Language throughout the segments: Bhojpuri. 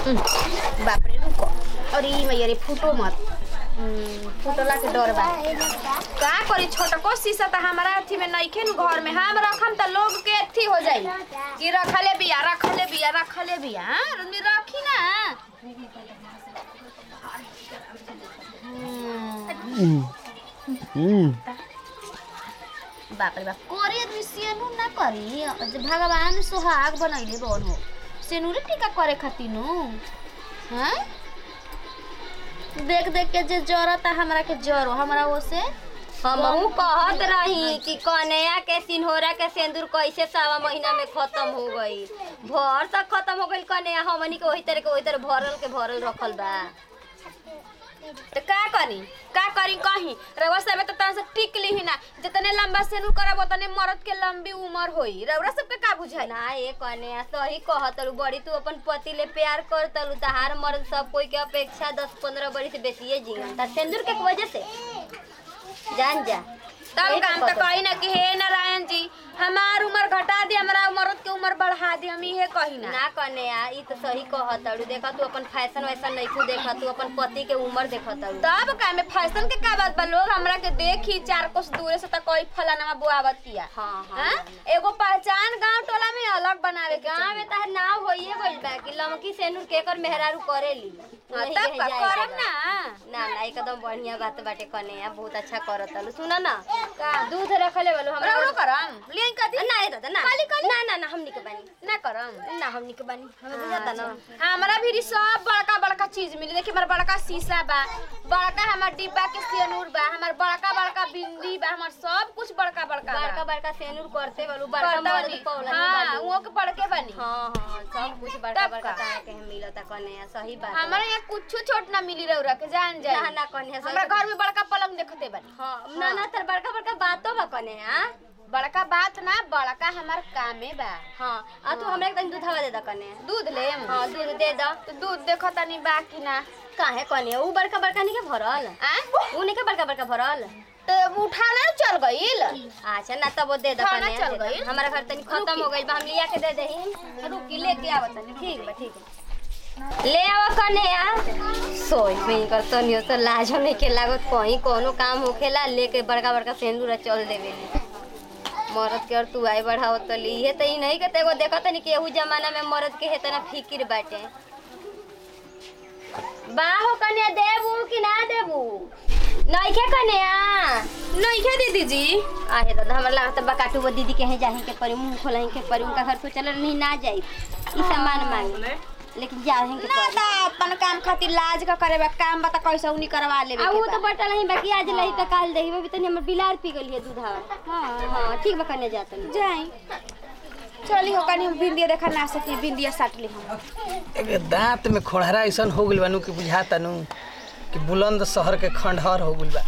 बाप रे रुको अरे मैया रे फूटो मत हम्म, फूटला के डर बा का करी छोटको शीशा त हमारा अथी में नइखे नु घर में हम रखम त लोग के अथी हो जाई कि रखले बिया रखले बिया रखले बिया हाँ? रंदी रखी ना हम्म, हम्म बाप रे बाप करे आदमी सेनु ना करी जे भगवान सुहाग बनैले बन हो सेनुरे टीका करे खातिर नु हैं देख देख के जे जरता हमरा के जरो हमरा ओसे हमहू कहत रही कि कन्या के सिन्होरा के सिंदूर कैसे सावा महीना में खत्म हो गई भर तक खत्म हो गई कन्या हमनी के वही तरह के वही तरह भरल के भरल रखल बा तो का करी का करी कहीं रउआ सब तो तन से टिक ली ना जितने लंबा सेनु करब उतने मर्द के लंबी उम्र होई रउआ सबके का बुझाई ना ये कन्या सही कहतलू बड़ी तू अपन पति ले प्यार करतलू तहार मर्द सब कोई के अपेक्षा दस पंद्रह बड़ी से बेसिए जीवन ता सिंदूर के वजह से जान जा तब यही काम तो कहतलू। कही ना कि हे नारायण जी हमार उम्र घटा दी हमरा मर्द के उम्र बढ़ा दी हम इहे कही ना ना कन्या ई तो सही कहतलू देखा तू अपन फैशन वैसन नहीं तू देखा तू अपन पति के उम्र देखतलू तब का में फैशन के का बात बा लोग हमरा के देखी चार कोस दूरे से त कोई फलाना बुआवत किया हाँ हाँ हाँ? एगो पहचान गांव टोला में अलग बनावे के गाँव में तहर नाव होइए गइल बा कि लमकी सेनुर के एकर मेहरारू करेली हाँ, वही तब कहे का जाए के करब बा। ना ना ना एकदम बढ़िया बात बाटे कने बहुत अच्छा करतलू सुन ना का दूध रखले बोलो हमरा रउरो करम लियन कदी ना ये दादा ना काली काली? ना ना ना हमनी के बानी ना करम ना हमनी के बानी हमें बुझाता ना हमारा भी सब बड़का बड़का चीज मिली देखिए हमारा बड़का शीशा बा बड़का हमार डिब्बा के सियनूर बा हमार बड़का बड़का बिंदी बा हमार सब कुछ बड़का बड़का बा। बड़का बड़का सेनुर करते बोलो बड़का करता मर्द बानी। पौला हाँ वो के बड़के बनी हाँ हाँ सब कुछ बड़का तब बड़का का? तारा के मिलता कने सही बात है। हमारे यहाँ कुछ छोट ना मिली रउरा के जान जाए ना ना कने हमरा घर में बड़का पलंग देखते बनी हाँ ना ना तर बड़का बड़का बातो बा कने हां बड़का बात ना बड़का हमार कामे बा हाँ आ तू हमरा एकदम दूधवा दे द कने दूध लेम हाँ दूध दे द तो दूध देखो तनी बाकी ना काहे कने ऊ बड़का बड़का नहीं के भरल आ ऊ नहीं के बड़का बड़का भरल तो उठा ले चल गईल अच्छा ना तब वो दे द खाना कने चल दे द। गइल? हमारा घर तनी खत्म हो गइल बा हम लिया के दे देही रुकी लेके आवत तनी ठीक बा ठीक बा ले आव कने आ सोई में कर तनियो तो लाज नहीं के लागत कहीं कोनो काम होखेला लेके बड़का बड़का सेंदूर चल देवे मरद के और तू आई बढ़ाओ तो ली ये तो ई नहीं के तेगो देखत नहीं कि एहू जमाना में मरद के हेतना फिकिर बाटे बाहो कन्या देबू कि ना देबू नइखे कन्या नहीं क्या दीदी जी आहे दादा हमरा लागत बा काटू वो दीदी के हैं जाही के परी मुंह खोलही के परी उनका घर सोचल नहीं ना जाई ई सामान मांगे लेकिन जाही के ना परी ता अपन काम खातिर लाज का करे बा काम बता कैसे उनी करवा लेबे आ के वो तो बा। बटल ही बाकी आज लही त काल दही भी तनी हमर बिलार पी गइल है दूधा हां हां ठीक बा कन्या जात जाई चली हो कनी हम भिंडिया देखा ना सकी भिंडिया साट ली हम एके दांत में खोड़हरा ऐसन हो गइल बानू कि बुझाता नु कि बुलंद शहर के खंडहर हो गइल बा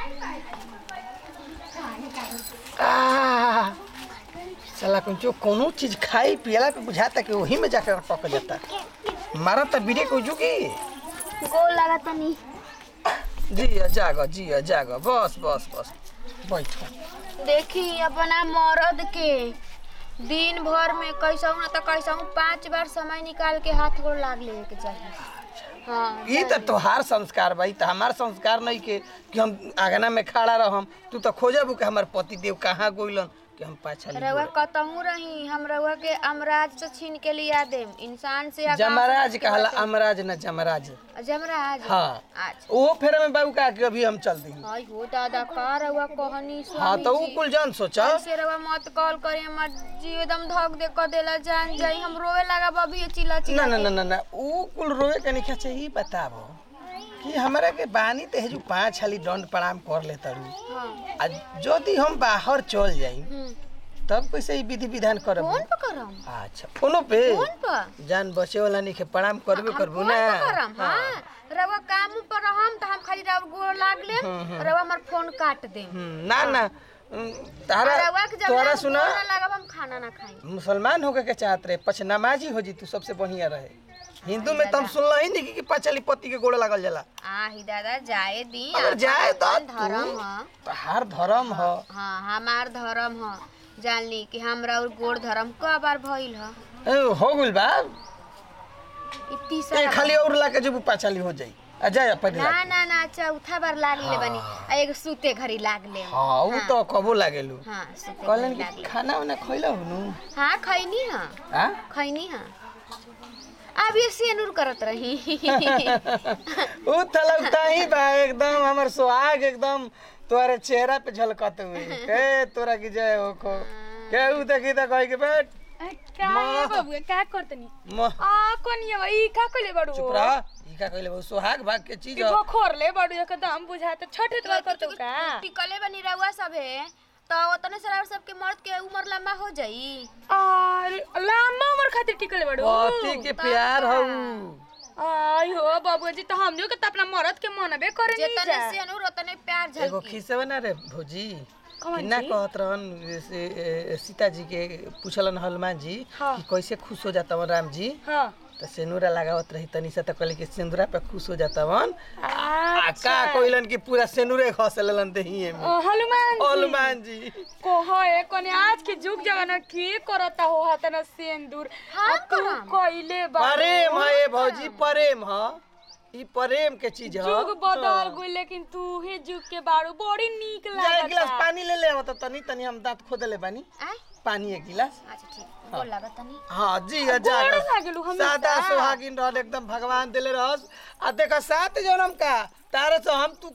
आह, साला कुछ कोनो चीज खाई पियला पे बुझाता कि वही में जाकर टक जाता मारा त बीड़े को जुगी गोल लगा तनी जिया जाग जिया जाग बस बस बस बैठो देखी अपना मर्द के दिन भर में कैसा ना तो कैसा पांच बार समय निकाल के हाथ गोड़ लाग ले के चाहिए हाँ ई त तोहार संस्कार बा ई त हमार संस्कार नहीं के कि हम आगना में खड़ा रहम तू त खोजबू कि हमार पति देव कहाँ गोइलन कि हम पाछा रउआ कतहू रही हम रउआ के अमराज से छीन के लिया देम इंसान से या गाँव से जमराज छीन के कहला बाटे। अमराज न जमराज जमराज हाँ अच्छा वो फेर में बाबू का के अभी हम चल दी हाय हो दादा का रउआ कहनी हाँ स्वामी तो वो जी कुल जान सोचा ऐसे रउआ मत कॉल करे हमर जी एकदम धक दे क देला जान जाई हम रोवे लगा बबी चिल्ला ना चिल्ला ना ना ना ना वो कुल रोए के नहीं चाहिए बताबो कि हमरा के बानी ते जो पांच हाली दंड प्रणाम कर ले तारू हाँ आ यदि हम बाहर चल जाई हम्म तब कैसे ई विधि विधान करब फोन पे करम अच्छा फोनो पे फोन पे जान बचे वाला नहीं के प्रणाम करबे हम करबू फोन ना पे करम हाँ रउआ काम पर रहम त हम खाली रउआ गोड़ लाग लेम रउआ हमर फोन काट देम हम्म, ना ना उम, तारा रउआ के जब तोरा हम सुना गोड़ ना लागब हम खाना ना खाई मुसलमान होके के चाहत रहे पछ नमाजी हो जी तू सबसे बढ़िया रहे हिंदू में तुम सुनल ही नहीं कि पचली पति के गोड़ लागल जाला आ ही दादा जाए दी अगर जाए तो अपन तू धर्म ह तहार धर्म ह हाँ हमार धर्म ह जान ली कि हमरा और गोड़ धर्म क बार भइल ह ए, हो गइल बा ई तीसरा ए खाली और ला के जब पाछाली हो जाई आ जाए पहले ना ला ना ना चौथा बार लाग ले बनी आ एगो सूते घड़ी लाग ले हाँ उ तो कबो लागेलू हाँ सूते कहलन घड़ी लाग कि ले खाना वाना खइला हुनु हाँ खैनी हाँ हां खैनी हाँ अब ये सेनुर करत रही उ तलकता ही बा एकदम हमर सुहाग एकदम तोरे चेहरा पे झलकत हुए के तोरा की जय हो को के उ देखी त कह के बैठ का माँ। है बबुआ का करतनी म आ कोनिया ई का कइले बाड़ू चुप रह ई का कहले बहु सुहाग भाग के चीज कि ह। बखोर ले बाड़ू एकदम बुझाते छठे तो करतो का टिकले बनी रहुआ सब है तो ओतने से और सबके मर्द के उम्र लंबा हो जाई और लंबा उम्र खातिर टिकले बाड़ू पति के प्यार हऊ आई हो बबुआ जी तो हम जो के त अपना मरद के मनबे करे नहीं जितने जा सेनुर उतने प्यार एगो झलकी खिस्सा ना रे भौजी कौन किन्ना जी? कहत रहन से ए, सीता जी के पूछलन हनुमान जी हाँ। कि कैसे खुश हो जाता राम जी हां तो सेनुरा लगावत रही तनी से तो कहले कि सेनुरा पे खुश हो जाता वन आ अच्छा का कोइलन कि पूरा सेनुरे खस लेलन देहिए में ओ, हनुमान जी हनुमान जी को है कोने आज के जुग जमाना के करता हो हतना सिंदूर हाँ, आ तू करम। कइले बा प्रेम है ये भौजी प्रेम है ई प्रेम के चीज है जुग बदल गई लेकिन तू ही जुग के बाड़ू बड़ी नीक जा एक गिलास लागता पानी ले ले आवत तनी तनी हम दांत खोदले बानी आय पानी एक गिलास अच्छा ठीक गोल लागत तनी हाँ जी जा गोड़ लागलू हमेशा। सादा सुहागिन रहल एकदम भगवान दिले रहस आ देखा सात जन्म का तारे से हम तू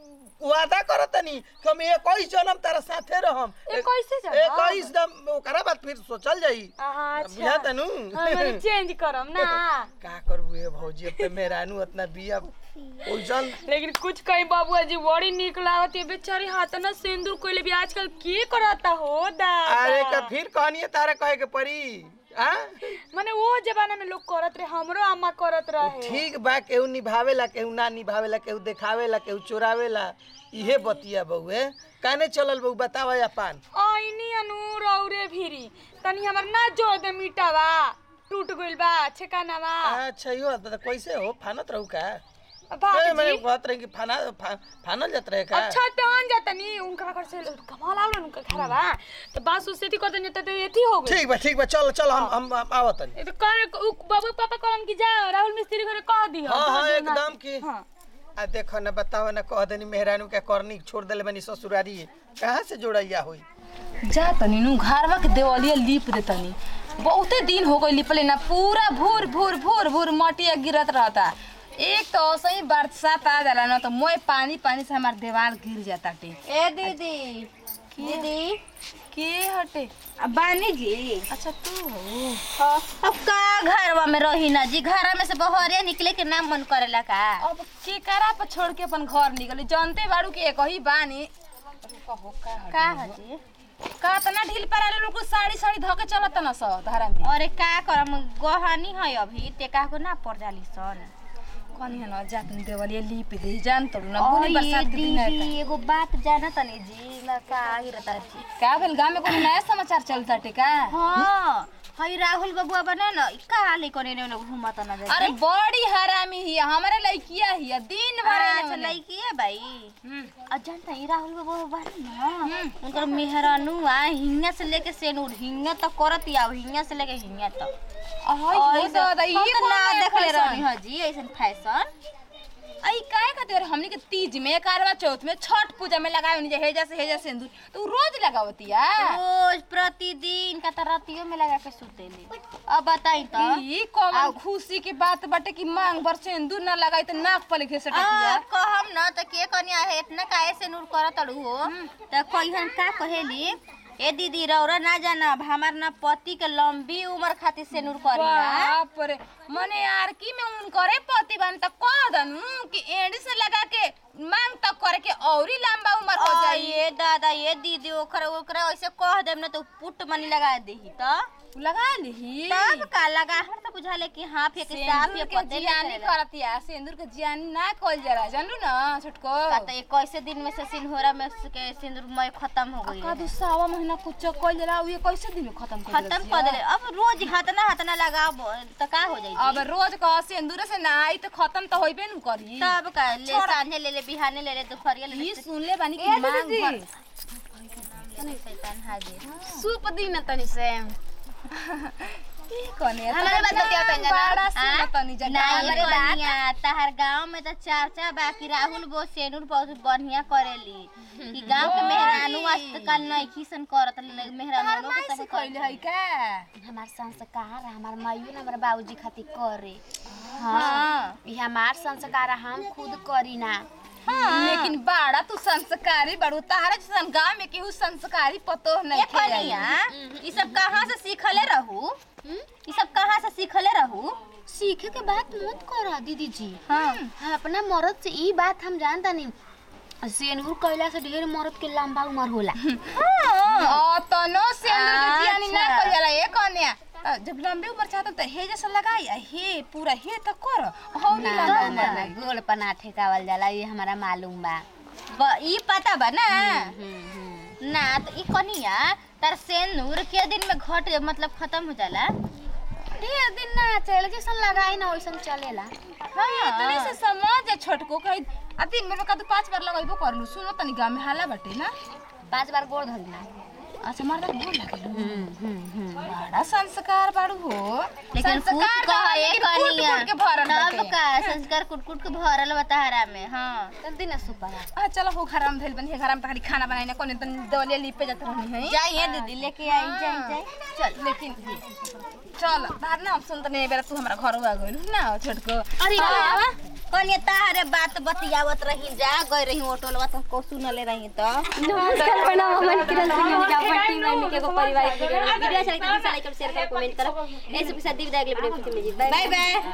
वादा करत तनी कि हम इक्कीस जन्म तारा साथे रहम इक्कीसे जन्म? इक्कीस दम ओकरा बाद फिर सोचल जाई अच्छा बुझा तनु हम चेंज करम ना का करबू ये भौजी अब तो मेहरानू उतना बिया ओइसन लेकिन कुछ कहीं बाबूआ जी बड़ी नीक लागत ये बेचारी हाथ ना सिंदूर कोइले भी आजकल के करता हो दादा अरे का फिर कहनिए तारा कहे के पड़ी हाँ माने वो जमाना में लोग करत रहे हमरो अम्मा करत रहे ठीक बा केहू निभावेला केहू ना निभावेला केहू देखावेला केहू चोरावेला इहे बतिया बउए काने चलल बहू बतावा अपन आईनी अनु रौरे भीरी तनी हमर ना जोड़ दे मिटावा टूट गइल बा छेकानावा अच्छा यो त कैसे हो फानत रहू का ए, बाबूजी मैं कहत रही कि फाना फा, फानल जात रहे का अच्छा तहन जाता नी उनका घर से कमाल आवल उनका घर बा तो बस उससे थी करते नहीं तो एथी हो गई ठीक बा ठीक बा चल चल हम हम हम आवत हनी ये तो कर उ- बाबू पापा कहलन कि जा राहुल मिस्त्री घरे कह दी हाँ हाँ एकदम की हाँ आ देखो ना बताओ ना कह देनी मेहरानू के करनी छोड़ देले बनी ससुरारी कहाँ से जोड़ैया होई जा तनी नु घरवा के देवलिया लीप दे तनी बहुते दिन हो गई लिपले ना पूरा भूर भूर भूर भूर मटिया गिरत रहता एक तो सही बरसात आ जाला ना तो मोय पानी पानी से हमार देवाल गिर जाता टे ए दीदी दीदी के हटे अब बानी जी अच्छा तू हो हाँ अब का घरवा में रही ना जी घरा में से बहरिया निकले के ना मन करेला का अब के करा पर छोड़ के अपन घर निकली जानते बाड़ू के एक ही बानी कहो का हटे? का है जी का तना ढील पर आले लोग साड़ी साड़ी धके चलत ना स धारा में अरे का करम गहनी है अभी टेका को ना पड़ जाली सन कनी है ना जात देवलिया लीप दे जान तो ना बुनी बरसात के दिन दीदी है एगो बात जाना तनी जी ना का ही रहता जी का भेल गांव में कोनो नया समाचार चलता टे का हाँ हई राहुल बबुआ बना ना इ का हाल कोने ने घूमत ना जा अरे बड़ी हरामी ही हमारे लड़किया ही दिन भर अच्छा एने ओने। लड़की है भाई हम्म। और जानता है राहुल बबुआ बानी ना उनकर मेहरानू आ हिंगा से लेके सेनूर हिंगा तक करत या हिंगा से लेके हिंगा तक अहै हो दादा हम ये तो ना ना देखले देखले रहनी रही है जी ऐसन फैशन आई काहे खातिर हमनी के तीज में करवा चौथ में छठ पूजा में लगावे नहीं हेजा से हेजा सिंदूर तो उ रोज लगावतिया रोज प्रतिदिन का तो रातियों में लगा के सुतेली अब बताई तो ई कौन खुशी की बात बाटे कि मांग भर सिंदूर ना लगाई तो नाक पर लिखे सटकिया आ, कहम न त के कनिया है इतना काहे से नूर करत अड़ू हो त कहिहन का कहेली ए दीदी रौरा ना जानब हमार ना पति के लंबी उम्र खातिर से नूर करी ना बाप रे मने यार की में उन करे पति बन त कह दन कि एड़ी से लगा के मांग तक करे के औरी लंबा उम्र हो आ, जाई ये दादा ये दीदी ओकरा ओकरा ऐसे कह देम ना तो पुट मनी लगा देही त लगा लीही तब का लगा हर त बुझाले कि हां फेंक साफ सिंदूर ये के पते जियानी करतिया सिंदूर के जियानी ना कल जरा जानलू ना छोटको का त एक कैसे दिन में से सिंहोरा में से के सिंदूर मय खत्म हो गई का दू सावा महीना कुछ कल जरा ये कैसे दिन में खत्म कर खत्म कर देले अब रोज हाथना हाथना लगाब त का हो जाई अब रोज कह सिंदूर से ना आई तो खत्म तो होइबे न करी तब का ले सांझे ले ले बिहाने ले ले दोपहरिया ले ले ई सुन ले बानी कि मांग भर नहीं शैतान हाजिर सूप दिन तनी से कने हमारे बात बतिया पे जना। बड़ा हाँ? सुनत तनी जगह नहीं हमरे बात बढ़िया तहर गांव में तो चर्चा बा कि राहुल बो सेनुर बहुत बढ़िया करेली कि गांव के मेहरानू आजकल नहीं सन करत मेहरानू के से सब कइले है का हमार संस्कार हमार माइयो ने हमार बाबूजी खातिर करे हाँ ई हमार संस्कार हम खुद करी ना लेकिन बाड़ा तू संस्कारी बड़ू तारा जैसन गांव में केहू संस्कारी पतो नहीं ये कनिया ई सब कहाँ से सीखले रहू ई सब कहाँ से सीखले रहू सीखे के बात मत करा दीदी जी हाँ हम अपना मर्द से ई बात हम जानता नहीं सेनुर कैला से ढेर मर्द के लंबा उम्र होला ओ तनो सेंदूर के जियानी ना अच्छा। कर जाला ए कन्या अ, जब लंबे उम्र चाहत त हे जैसा लगाई आ हे पूरा हे तक कर हो ना नहीं ना लंबा ना उम्र ना गोल पना ठेकावल जाला ये हमारा मालूम बा ब- ई पता बा ना हम्म, हम्म। ना तो ई कनिया तार सेनुर के दिन में घट मतलब खत्म हो जाला ढेर दिन ना चले जैसन लगाई ना वैसन चलेला हाँ तनी से समझ जा छोटको कही आ दिन में का पांच बार लगाइबो करलू सुनो तनी गांव में हाला बाटे ना पांच बार गोड़ धरी ना अच्छा मर्दा के गोर लागेलू हम्म, हम्म, हम्म। बड़ा संस्कार बाड़ू हो लेकिन कुछ संस्कार कह बा, ये लेकिन कूट कनिया कूट के भरल तब बाटे। का संस्कार कुट कुट के भरल बताहरा में हाँ जल्दी ना सुपरा आ चलो हो घर में भेल बनी घर में तखरी खाना बनाई ना कोने तनी दवलिया लिपे जात रहनी है जाइए दीदी लेके आई जाई जाई चल लेकिन चल बाहर ना हम सुनत नहीं बेरा तू हमरा घर आ गइल ना छोटको अरे हाँ, कनिया ताहरे बात बतियावत रही जा गई रही होटलवा तो को सुनले रही तो नमस्कार प्रणाम हमन किरण सिंह हमनी के अपन टीम में के एगो पारिवारिक वीडियो वीडियो अच्छा लगे तो लाइक और शेयर कर कमेंट करो ऐसे के साथ दी विदाई अगले वीडियो में मिली बाय बाय बाय